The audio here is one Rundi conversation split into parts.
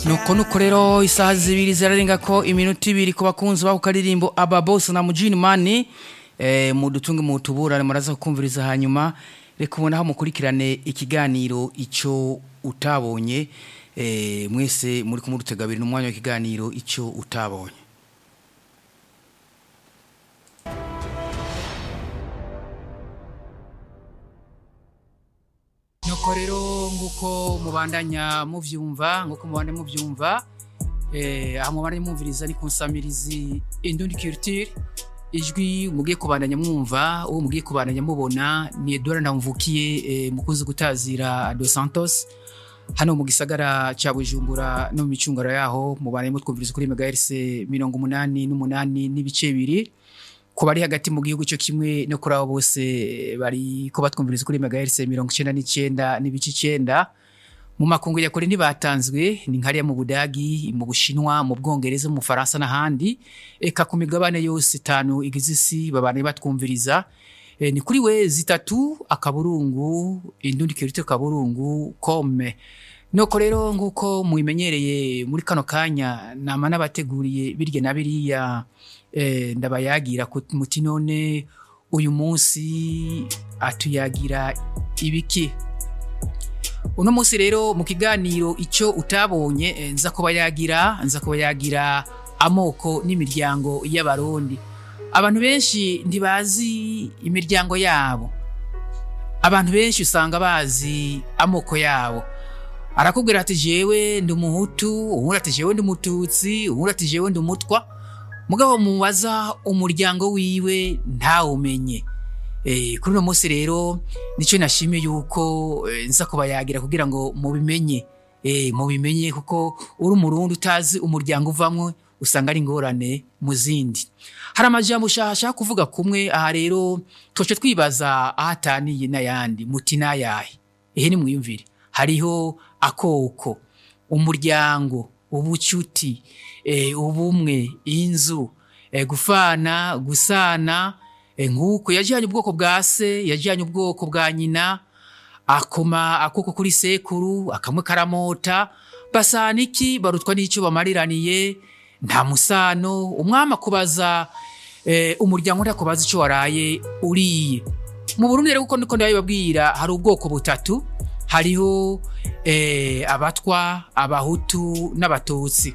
nuko nuko rero isaha zibiri zirarenga ko iminota ibiri ku bakunzi bako karirimbo aba bose na mujini mani eh, mudutunge mu tuburane muraza kumviriza hanyuma reka ubona aho mukurikirane ikiganiro ico utabonye eh, mwese muri kumurutega abiri n'umwanya w'ikiganiro ico utabonye nuko rero nguko mubandanya muvyumva nguko mubandanya muvyumva eh aho mubandanya mwumviriza ni kunsamirizi indundi culture ijwi mugiye kubandanya mwumva uwo mugiye kubandanya mubona ni Edouard Ndamvukiye eh, mukunzi gutazira Dos Santos hano mu gisagara ca Bujumbura no mu micungaro yaho mubandanya mutwumviriza kuri megahertz 88 n'ibice bibiri ku bari hagati mu gihugu cyo kimwe no kuri abo bose bari ko batwumviriza kuri megahertz mirongo icenda n'icenda n'ibice icenda mu makungu ya kure ntibatanzwe ni nkariya mu budagi mu bushinwa mu bwongereza mu faransa n'ahandi eka ku migabane yose itanu igize isi babane batwumviriza e, ni kuri we zitatu akaburungu indundi kirite kaburungu kome Nuko rero nguko mubimenyereye muri kano kanya nama nabateguriye birye na biriya eh, ndabayagira muti none uyu munsi atuyagira ibiki uno munsi rero mu kiganiro icyo utabonye eh, nza kubayagira nza kubayagira amoko n'imiryango y'abarundi abantu benshi ntibazi imiryango yabo abantu benshi usanga bazi amoko yabo arakubwira ati jewe ndi umuhutu uwundi ati jewe ndi umututsi uwundi ati jewe ndi umutwa mugabo mubaza umuryango wiwe ntawumenye eh kuri uno munsi rero nico nashimiye yuko eh, nza kubayagira kugira ngo mubimenye eh mubimenye kuko uri umurundi utazi umuryango uvamwe usanga ari ingorane mu zindi hari amajambo ushaka kuvuga kumwe aha rero twoce twibaza ahataniye n'ayandi muti n'ayahe ehe ni mwiyumvire hariho akoko umuryango ubucuti eh, ubumwe inzu eh, gufana gusana eh, nk'uko yajyanye ubwoko bwa se yajyanye ubwoko bwa nyina akoma akoko kuri sekuru akamwe karamota basana iki barutwa n'icyo bamariraniye nta musano umwami akubaza eh, umuryango ndakubaza icyo waraye uriye mu Burundi rero kuko ndiko ndabibabwira hari ubwoko butatu hariho eh, abatwa abahutu n'abatutsi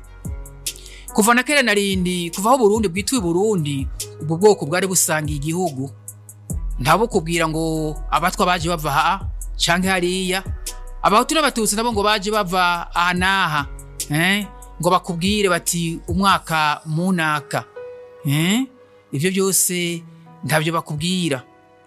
kuva na kera narindi kuva aho Burundi bwitwa Burundi ubwo bwoko bwari busangiye igihugu ntabo kubwira ngo abatwa baje bava ha canke hariya abahutu n'abatutsi nabo ngo baje bava aha n'aha eh? ngo bakubwire bati umwaka munaka eh? ivyo byose ntabyo bakubwira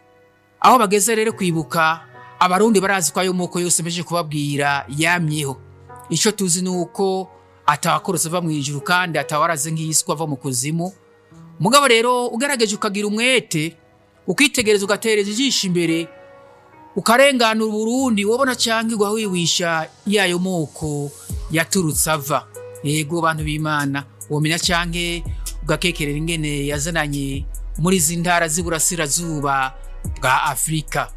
aho bageze rero kwibuka abarundi barazi ko ayo moko yose meje kubabwira yamyeho icyo tuzi ni uko atawakorose ava mu ijuru kandi atawaraze nk'iyiswa ava mu kuzimu mugabo rero ugerageje ukagira umwete ukitegereza ugatereza ijisho imbere ukarenganura uburundi wabona cyangwa igwa wiwisha yayo moko yaturutse ava yego bantu b'imana womenya cyangwa ugakekerera ingene yazananye muri izi ntara z'iburasirazuba bwa afurika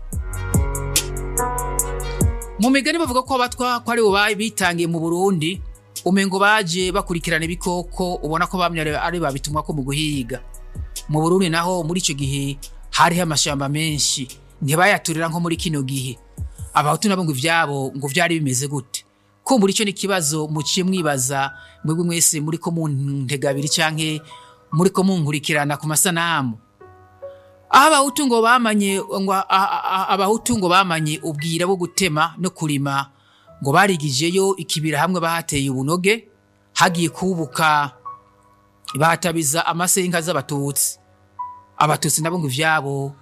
mu migani bavuga ko abatwa ko ari bo bitangiye mu burundi umengo baje bakurikirana ibikoko ubona ko bamye ari babitumwa ko mu guhiga mu burundi naho muri icyo gihe hariho amashamba menshi ntibayaturira nko muri kino gihe abahutu nabo ngo ivyabo ngo vyari bimeze gute ko muri icyo n'ikibazo muciye mwibaza mwebwe mwese muri ko mu ntegabiri canke muri ko munkurikirana ku masanamu aho abahutu ngo bamanye ngo abahutu ngo bamanye ubwira bwo gutema no kurima ngo barigijeyo ikibira hamwe bahateye ubunoge hagiye kubuka bahatabiza amasenga z'abatutsi abatutsi nabo ngo ivyabo